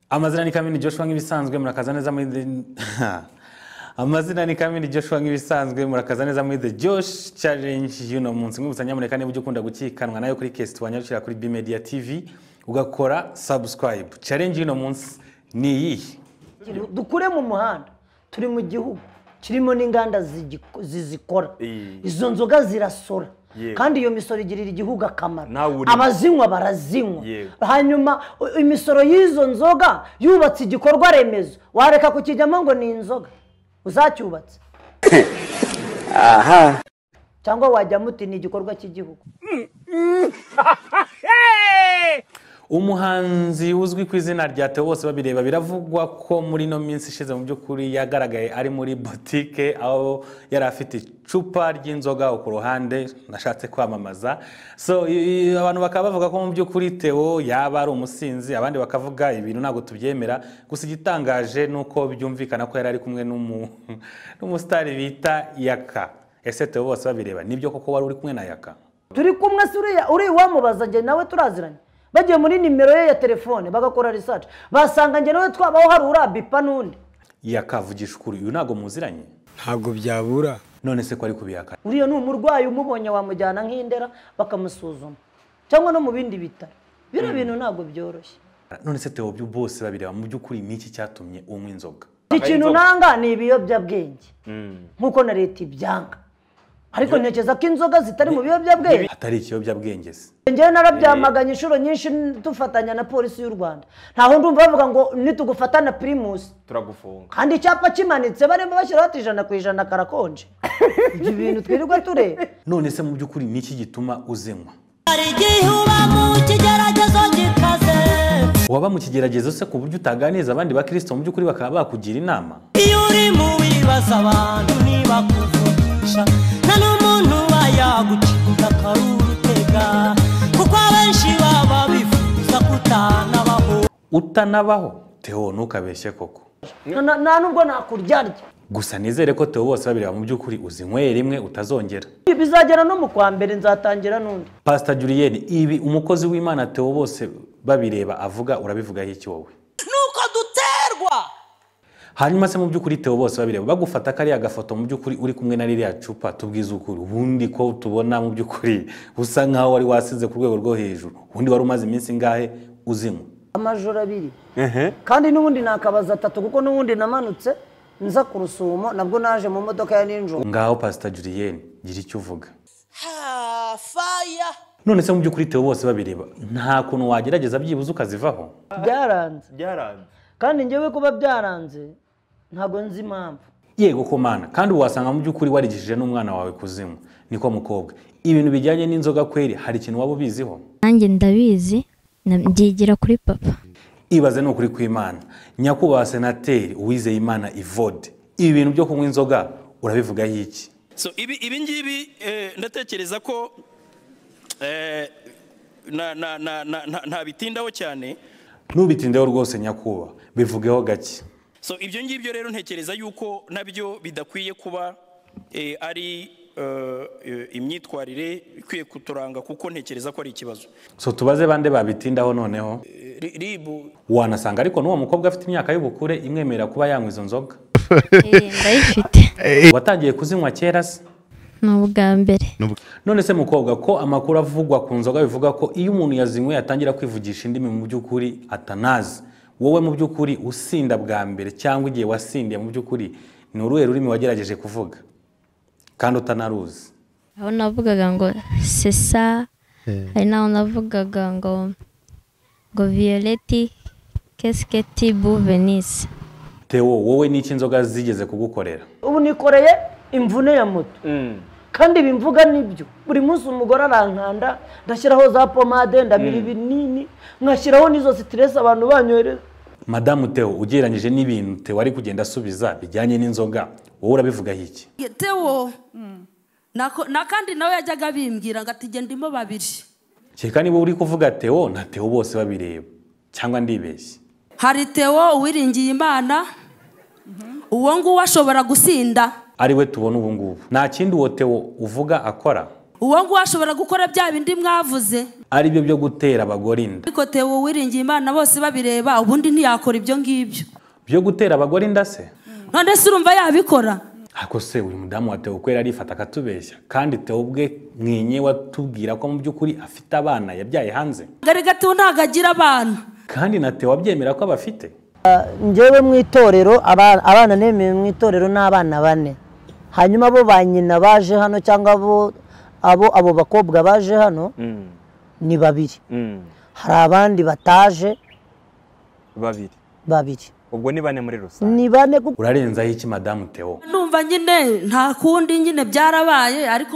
amazina ni kamini joshua nk'ibisanzwe murakaza neza muri the amazina ni kamini joshua nk'ibisanzwe murakaza neza muri the josh challenge y'uno munsi mwibutsa nyamuneka niba ujya ukunda gukikanwa nayo kuri kesi wanyarukira kuri bimedia tv ugakora subscribe challenge y'uno munsi ni iyihe dukure mu muhanda turi mu gihugu kirimo n'inganda zigi- zizikora Iyi. izo nzoga zirasora Yewe. kandi iyo misoro igirira igihugu akamaro Nawe urimo. abazinywa barazinywa Yewe. hanyuma u- imisoro y'izo nzoga yubatse igikorwa remezo wareka kukijyamo ngo ni inzoga uzacyubatse cyangwa wajyamo uti ni igikorwa cy'igihugu umuhanzi uzwi ku izina rya Theo bose babireba biravugwa ko muri ino minsi ishize mu by'ukuri yagaragaye ari muri botike aho yari afite icupa ry'inzoga aho ku ruhande nashatse kwamamaza so i- i- abantu bakaba bavuga ko mu by'ukuri Theo yaba ari umusinzi abandi bakavuga ibintu ntabwo tubyemera gusa igitangaje ni uko byumvikana ko yari ari kumwe n'umu- n'umusitari bita yaka ese Theo bose babireba nibyo koko wari uri kumwe na yaka turi kumwe se uriya uriya uwamubaza njye nawe turaziranye bagiye muri nimero ye ya telefone bagakora research basanga njye nawe twabaho hari urabipa n'undi yaka vugisha ukuri uyu ntabwo muziranye ntabwo byabura none se ko ari kubihakana uriya ni umurwayi umubonye wamujyana nk'indera bakamusuzuma cyangwa no mu bindi bitaro bino bintu ntabwo byoroshye none se Theo byo bose babireba mu by'ukuri ni iki cyatumye unywa inzoga ikintu nanga ni ibiyobyabwenge nk'uko na leta ibyanga ariko ntekereza ko inzoga zitari mu biyobyabwenge atari ikiyobyabwenge se njyewe narabyamaganye inshuro nyinshi dufatanya na polisi y'u rwanda ntaho ndumva bavuga ngo nitugufata na pirimusi turagufunga kandi icyapa kimanitse barimo bashyiraho ati ijana ku ijana karakonje ibyo bintu twirirwa tureba none se mu by'ukuri ni iki gituma uzinywa hari igihe uba mu kigeragezo gikaze waba mu kigeragezo se ku buryo utaganiriza abandi bakristo mu by'ukuri bakaba bakugira inama iyo uri mu bibazo abantu ntibakuvugisha nta n'umuntu uba yagucika akarurutega kuko abenshi baba bifuza kutanabaho utanabaho Theo ntukabeshye koko Na- na- nta nubwo nakuryarya gusa nizere ko Theo bose babireba mu by'ukuri uzinyweye rimwe utazongera bizagera no mu kwa mbere nzatangira n'undi pastor Julien ibi umukozi w'Imana Theo bose babireba avuga urabivugaho iki wowe nuko duterwa hanyuma se mu by'ukuri Theo bose babireba bagufata kariya gafoto mu by'ukuri uri kumwe na ririya cupa tubwiza ukuri ubundi ko tubona mu by'ukuri usa nkaho wari wasize ku rwego rwo hejuru ubundi wari umaze iminsi ingahe uzinywa amajoro abiri kandi n'ubundi nakabaza atatu kuko n'ubundi namanutse nza ku rusumo nabwo naje mu modoka ya ninjoro ngaho pasita Julien gira icyo uvuga ha faya none se mu by'ukuri Theo bose babireba nta kuntu wagerageza byibuze ukazivaho byaranze byaranze kandi njyewe kuba byaranze ntabwo nzi impamvu yego komana kandi wasanga mu by'ukuri warigishije n'umwana wawe kuzinywa niko mukobwa ibintu bijyanye n'inzoga kweri hari ikintu waba ubiziho nanjye ndabizi na- mbyigira kuri papa ibaze ni ukuri kw'imana nyakubahwa senateri uwizeyimana ivode ibi bintu byo kunywa inzoga urabivugaho iki so ibi ibi ngibi eh, ndatekereza ko eh, na- na- na- na- nta- ntabitindaho cyane ntubitindeho rwose nyakubahwa bivugeho gake so ibyo ngibyo rero ntekereza yuko nabyo bidakwiye kuba eh, ari eh, eh, imyitwarire ikwiye kuturanga kuko ntekereza ko ari ikibazo so tubaze bande babitindaho noneho Eh, ri- ribu wanasanga ariko n'uwo mukobwa afite imyaka y'ubukure imwemerera kuba yanywa izo nzoga Eh, ndayifite watangiye kuzinywa kera se ni ubwa mbere none se mukobwa ko amakuru avugwa ku nzoga bivuga ko iyo umuntu yazinyweye atangira kwivugisha indimi mu by'ukuri atanazi wowe mu by'ukuri usinda bwa mbere cyangwa igihe wasindiye mu by'ukuri ni uruhe rurimi wagerageje kuvuga kandi utanaruzi aho navugaga ngo sesa hari n'aho navugaga ngo ngo violeti kesiketi bu venise Theo wowe n'iki inzoga zigeze kugukorera ubu nikoreye imvune ya moto kandi bimvuga nibyo buri munsi umugore arankanda ndashyiraho za pomade ndabira ibinini nkashyiraho n'izo sitiresi abantu banyohereza madamu Theo ugereranyije n'ibintu Theo ari kugenda asubiza bijyanye n'inzoga wowe urabivugaho iki tewo Nako- na kandi nawe yajyaga bimbwira ngo ati genda ndimo babiri kereka niba uri kuvuga Theo na Theo bose babireba cyangwa ndibeshye hari tewo uwiringiye imana uwo nguwo ashobora gusinda ari we tubona ubu ngubu nta kindi uwo Theo uvuga akora uwo nguwo ashobora gukora bya bindi mwavuze ari byo byo gutera abagore inda ariko tewe uwiringiye imana bose babireba ubundi ntiyakora ibyo ngibyo byo gutera abagore inda se none se urumva yabikora ariko se uyu mudamu wa Theo kwera arifata akatubeshya kandi Theo ubwe mwenye watubwira ko mu by'ukuri afite abana yabyaye hanze gari gato ntabwo agira abana kandi na Theo abyemera ko abafite njyewe mu itorero aba- abana nemewe mu itorero ni abana bane hanyuma abo ba nyina baje hano cyangwa abo abo abo bakobwa baje hano ni babiri hari abandi bataje babiri babiri ubwo ni bane muri rusange ni bane kuko urarenzaho iki madamu Theo numva nyine nta kundi nyine byarabaye ariko